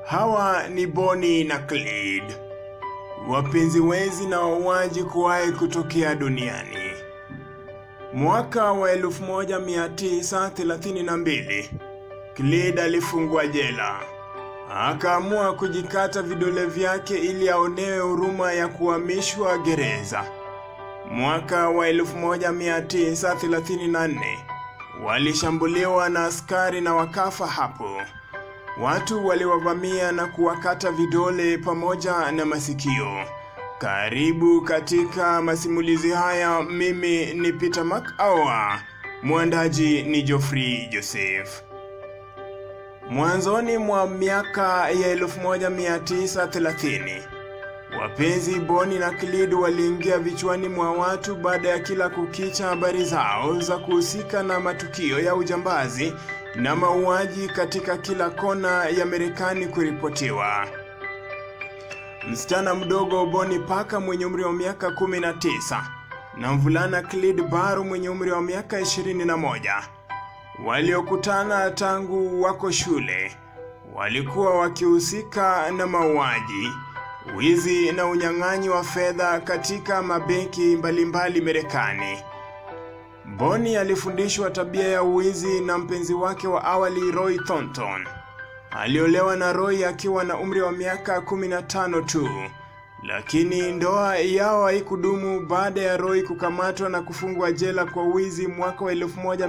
Hawa ni Bonnie na Clyde, wapenzi wezi na wauaji kuwahi kutokea duniani. Mwaka wa 1932 Clyde alifungwa jela, akaamua kujikata vidole vyake ili aonewe huruma ya kuhamishwa gereza. Mwaka wa 1934 walishambuliwa na askari na wakafa hapo. Watu waliwavamia na kuwakata vidole pamoja na masikio. Karibu katika masimulizi haya. Mimi ni Peter Makawa, mwandaji ni Geoffrey Joseph. Mwanzoni mwa miaka ya 1930 wapenzi Bonnie na Clyde waliingia vichwani mwa watu baada ya kila kukicha habari zao za kuhusika na matukio ya ujambazi na mauaji katika kila kona ya Marekani kuripotiwa. Msichana mdogo Bonnie Parker mwenye umri wa miaka 19 na mvulana Clyde Barrow mwenye umri wa miaka 21 waliokutana tangu wako shule walikuwa wakihusika na mauaji, wizi na unyang'anyi wa fedha katika mabenki mbalimbali Marekani. Bonnie alifundishwa tabia ya uwizi na mpenzi wake wa awali Roy Thornton. Aliolewa na Roy akiwa na umri wa miaka 15 tu, lakini ndoa yao haikudumu baada ya Roy kukamatwa na kufungwa jela kwa wizi mwaka wa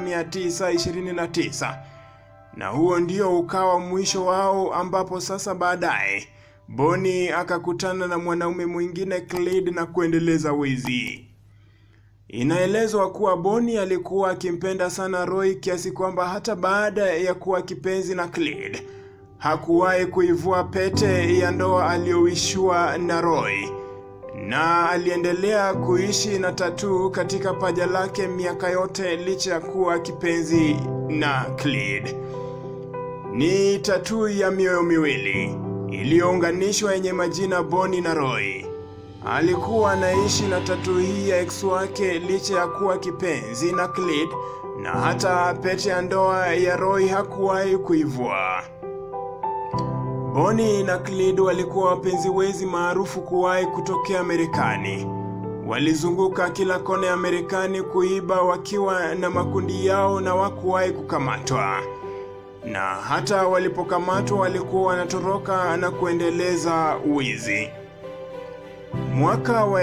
1929 na huo ndio ukawa mwisho wao, ambapo sasa baadaye Bonnie akakutana na mwanaume mwingine Clyde na kuendeleza wizi. Inaelezwa kuwa Bonnie alikuwa akimpenda sana Roy kiasi kwamba hata baada ya kuwa kipenzi na Clyde hakuwahi kuivua pete ya ndoa aliyoishiwa na Roy, na aliendelea kuishi na tatuu katika paja lake miaka yote licha ya kuwa kipenzi na Clyde. Ni tatuu ya mioyo miwili iliyounganishwa yenye majina Bonnie na Roy. Alikuwa anaishi na tatu hii ya ex wake licha ya kuwa kipenzi na Clyde, na hata pete ya ndoa ya Roy hakuwahi kuivua. Bonnie na Clyde walikuwa wapenzi wezi maarufu kuwahi kutokea Marekani. Walizunguka kila kona ya Marekani kuiba wakiwa na makundi yao na wakuwahi kukamatwa, na hata walipokamatwa walikuwa wanatoroka na kuendeleza wizi. Mwaka wa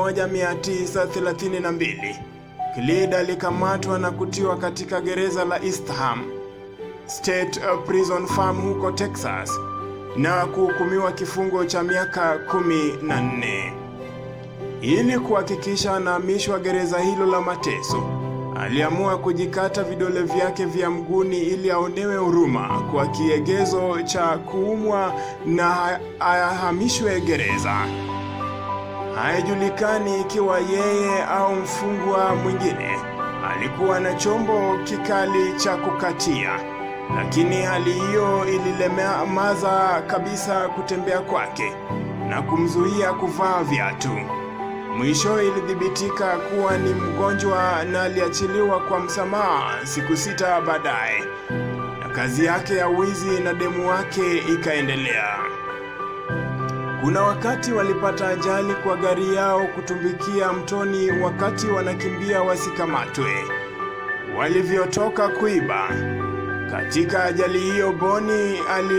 1932 Clyde alikamatwa na kutiwa katika gereza la Eastham State Prison Farm huko Texas na kuhukumiwa kifungo cha miaka 14. Ili kuhakikisha anahamishwa gereza hilo la mateso, aliamua kujikata vidole vyake vya mguni ili aonewe huruma kwa kiegezo cha kuumwa na ahamishwe gereza. Haijulikani ikiwa yeye au mfungwa mwingine alikuwa na chombo kikali cha kukatia, lakini hali hiyo ililemaza kabisa kutembea kwake na kumzuia kuvaa viatu. Mwisho ilithibitika kuwa ni mgonjwa na aliachiliwa kwa msamaha siku sita baadaye, na kazi yake ya wizi na demu wake ikaendelea. Kuna wakati walipata ajali kwa gari yao kutumbikia mtoni wakati wanakimbia wasikamatwe walivyotoka kuiba. Katika ajali hiyo, Bonnie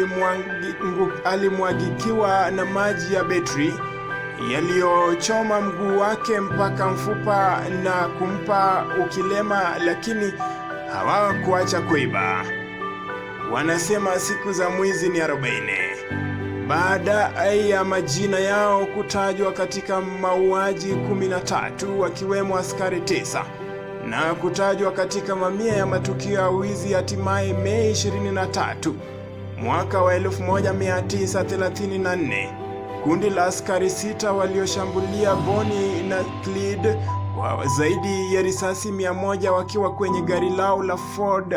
alimwagikiwa na maji ya betri yaliyochoma mguu wake mpaka mfupa na kumpa ukilema, lakini hawakuacha kuiba. Wanasema siku za mwizi ni arobaini. Baada ya majina yao kutajwa katika mauaji 13 wakiwemo askari tisa na kutajwa katika mamia ya matukio ya wizi, hatimaye Mei 23 mwaka wa 1934 kundi la askari sita walioshambulia Bonnie na Clyde kwa zaidi ya risasi 100 wakiwa kwenye gari lao la Ford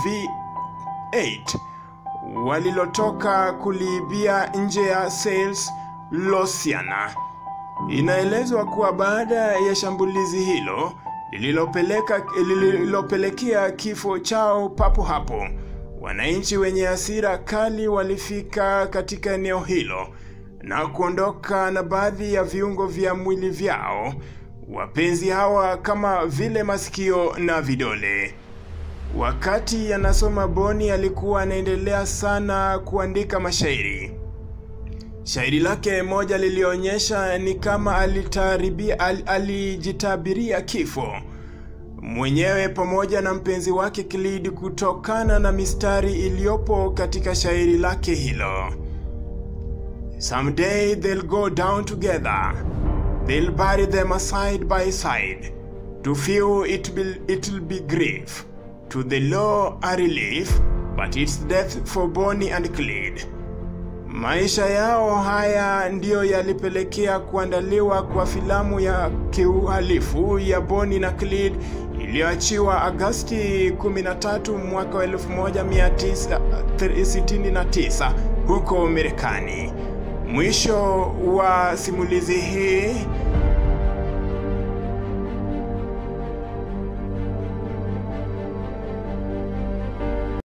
V8 walilotoka kuliibia nje ya Sales Louisiana. Inaelezwa kuwa baada ya shambulizi hilo lililopeleka lililopelekea kifo chao papo hapo, wananchi wenye hasira kali walifika katika eneo hilo na kuondoka na baadhi ya viungo vya mwili vyao wapenzi hawa kama vile masikio na vidole. Wakati anasoma, Boni alikuwa anaendelea sana kuandika mashairi. Shairi lake moja lilionyesha ni kama alitaribia, al, alijitabiria kifo mwenyewe pamoja na mpenzi wake Khalid kutokana na mistari iliyopo katika shairi lake hilo. Someday they'll go down together. They'll bury them side by side. To few it will, it'll be grief. To the law a relief, but it's death for Bonnie and Clyde. Maisha yao haya ndiyo yalipelekea kuandaliwa kwa filamu ya kiuhalifu ya Bonnie na Clyde iliyoachiwa Agasti 13 mwaka wa 1969 huko Marekani. Mwisho wa simulizi hii